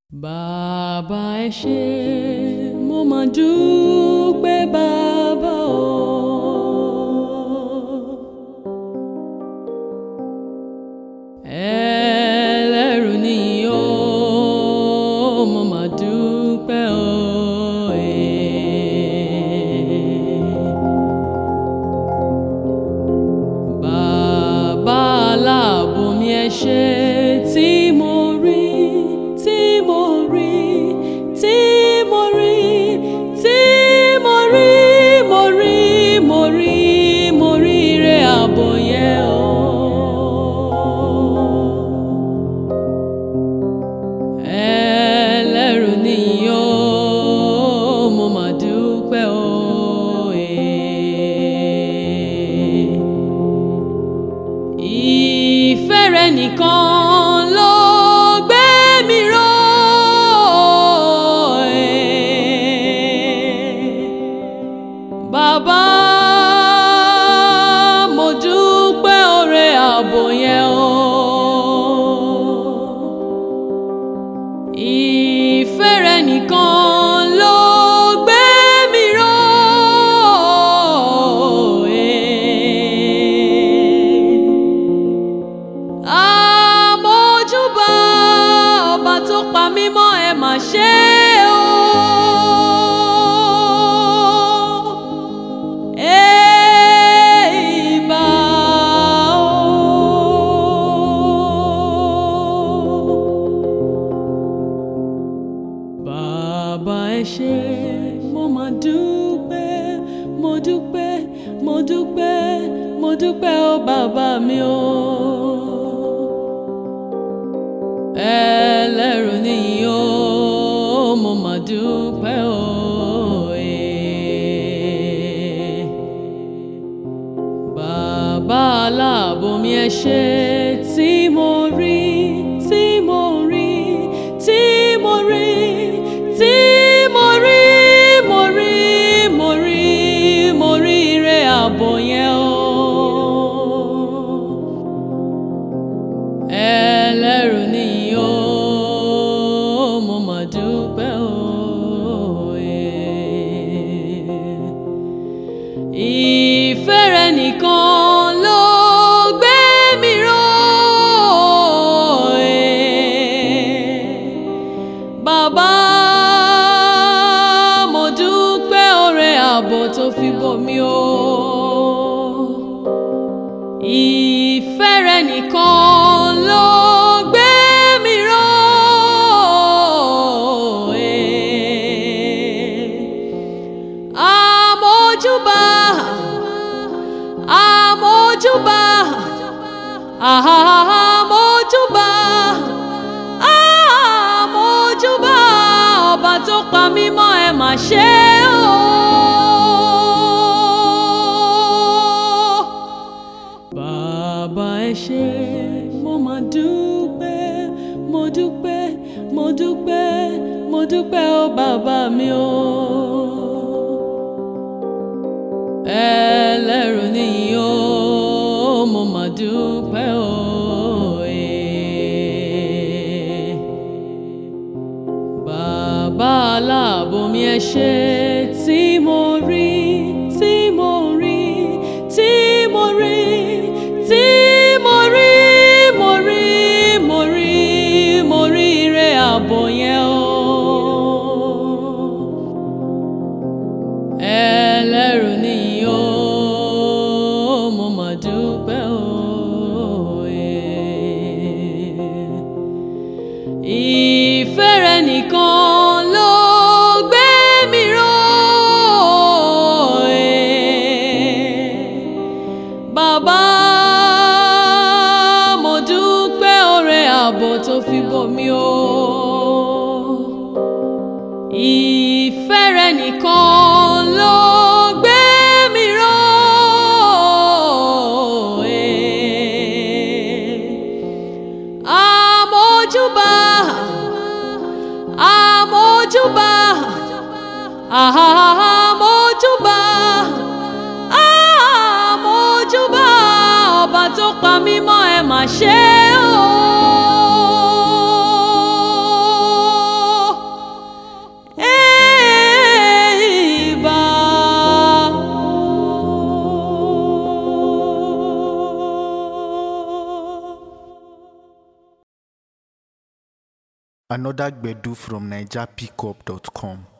Bàbá ẹ ṣé mo máa dúpẹ́ bàbá o. Ẹlẹ́rù ni o, mo máa dúpẹ́ o. Bàbá aláàbò mi ẹ ṣé tí mo rí, tí mo rí, tí mo rí, tí mo rí, mo rí, mo rí, mo rí ire ààbò yẹn o. Ẹlẹ́rù ni o, mo máa dúpẹ́ o. Ìfẹ́ rẹ nìkan ló gbé mi ró. Bàbá mo dúpẹ́ oore ààbò yẹn o. Ìfẹ́ rẹ nìkan ló gbé mi ró. Àmójúbà ọba tó pa mí mọ́ ẹ mà ṣe o. Èèbà o. Bàbá ẹ ṣé mo máa dúpẹ́ mo dúpẹ́ mo dúpẹ́ mo dúpẹ́ o bàbá mi o. Ẹlẹ́rù nìyí o mo máa dúpẹ́ o. Bàbá aláàbò mi ẹ ṣé tí mo rí tí mo rí tí mo rí tí mo rí mo rí mo rí mo rí ire ààbò yẹn o. Ẹlẹ́rù nìyí o mo máa dúpẹ́ o. Ìfẹ́ rẹ nìkan ló gbé mi ró. Bàbá mo dúpẹ́ oore ààbò tó fi bò mí o. Ìfẹ́ rẹ nìkan ló gbé mi ró. Àmójúbà, àmójúbà, àmójúbà, àmójúbà ọba tó pa mí mọ́ ẹ mà ṣe o. Bàbá ẹ ṣé mo máa dúpẹ́ mo dúpẹ́ mo dúpẹ́ mo dúpẹ́ o bàbá mi o. Ẹlẹ́rù nìyí o mo máa dúpẹ́ o. Bàbá aláàbò mi ẹ ṣé tí mo rí tí mo rí tí mo rí tí mo rí mo rí mo rí mo rí ire ààbò yẹn o. Ẹlẹ́rù nìyí o mo máa dúpẹ́ o. Ìfẹ́ rẹ nìkan ló gbé mi ró. Bàbá mo dúpẹ́ oore ààbò tó fi bò mí o. Ìfẹ́ rẹ nìkan ló gbé mi ró. Àmójúbà, àmójúbà, àmójúbà, àmójúbà ọba tó pa mí mọ́ ẹ mà ṣe o. Another Gbedu from NigerPickup.com.